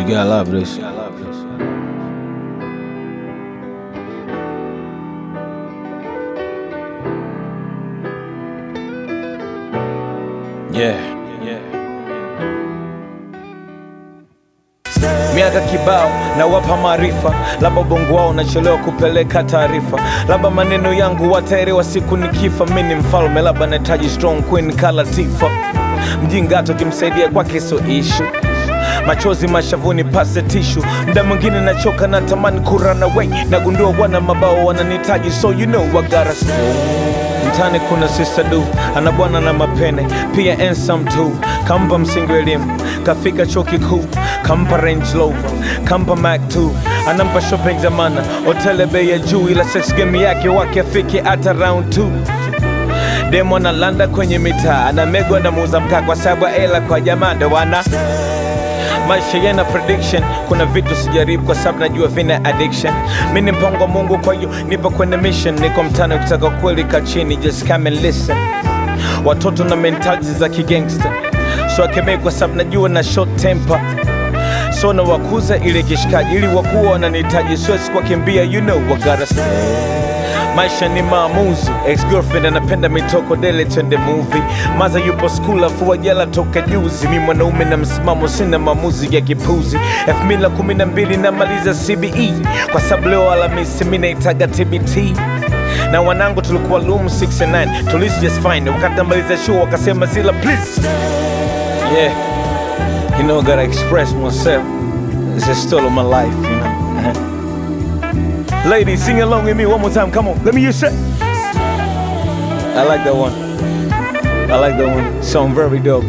You gotta love this. Yeah. Miaka kibao na wapa maarifa, labda ubongo wao unachelewa kupeleka taarifa, labda maneno yangu wataelewa siku nikifa. Mi ni mfalme, labda nahitaji strong queen kala Tifa. Mjinga hata ukimsaidia kwake so ishu machozi mashavuni pase tishu mda mwingine nachoka na tamani kurana way nagundua wana mabao wananitaji so you know I gotta stay. mtani kuna sister du ana bwana na mapene pia ensam tu kampa msingi wa elimu kafika chuo kikuu kampa range rover kampa mac 2 anampa shopping zamana hotele bei ya juu ila sex game yake wake afike hata round 2 demo analanda kwenye mitaa anamegwa na muuza mkaa kwa sababu ya ela kwa jamaa ndo wana maisha yana prediction kuna vitu sijaribu kwa sababu najua vina addiction mi ni mpango wa mungu kwa hiyo nipo kwenye mission niko mtani ukitaka kweli ka chini just come and listen watoto na mentality za kigangster so akemei kwa sababu najua na short temper so na wakuza ile kishikaji ili wakuwa wananihitaji siwezi kuwakimbia you know I gotta stay maisha ni maamuzi ex-girlfriend anapenda mitoko dele twende movie maza yupo skul afua jela toka juzi mi mwanaume na msimamo sina maamuzi ya kipuzi 2012 namaliza cbe kwa sababu leo alamisi mi naitaga tbt na wanangu tulikuwa loom 69 tulisi just fine wakati namaliza show wakasema zila please yeah you know I gotta express myself it's a story of my life you know uh-huh. Ladies, sing along with me one more time. Come on, let me hear you say. I like that one. I like that one. Sound very dope.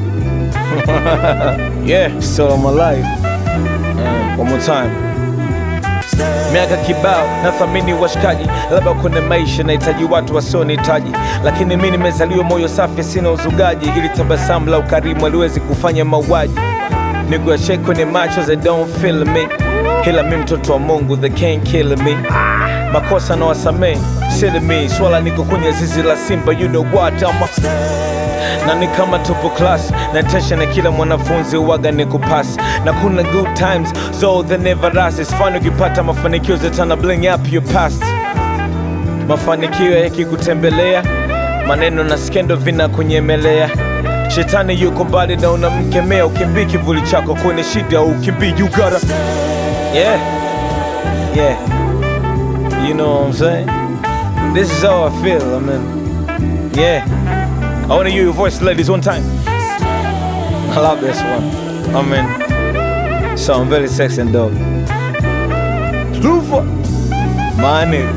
yeah, still on my life. Uh, one more time. Miaka kibao nathamini washikaji, labda kwenye maisha nahitaji watu wasionihitaji, lakini mi nimezaliwa moyo safi, sina uzugaji, ili tabasamu la ukarimu aliwezi kufanya mauaji. Niguashe kwenye macho they don't feel me, ila mi mtoto wa Mungu they can't kill me. Makosa na wasamee sili me, swala niko kwenye zizi la simba, you know what ama na ni kama tupo class na tesha na kila mwanafunzi waga ni kupasi na kuna good times so they never last it's fun ukipata mafanikio zetana bling up your past mafanikio yakikutembelea maneno na skendo vina kunyemelea shetani yuko mbali na unamkemea ukimbii kivuli chako kwenye shida ukimbii you gotta yeah yeah you know what I'm saying this is how I feel I mean yeah I want to hear your voice, ladies, one time. I love this one. I mean, sound very sexy and dope. Lufa, my nigga.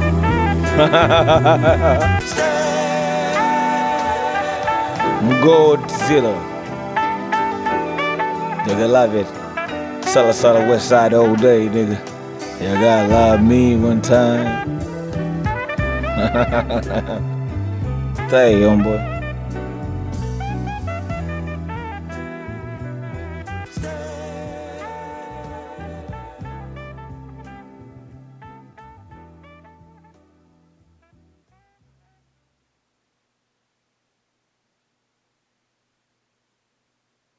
Godzilla. Nigga, love it. Sala Sala West Side all day, nigga. You gotta love me one time. Thank you, homeboy.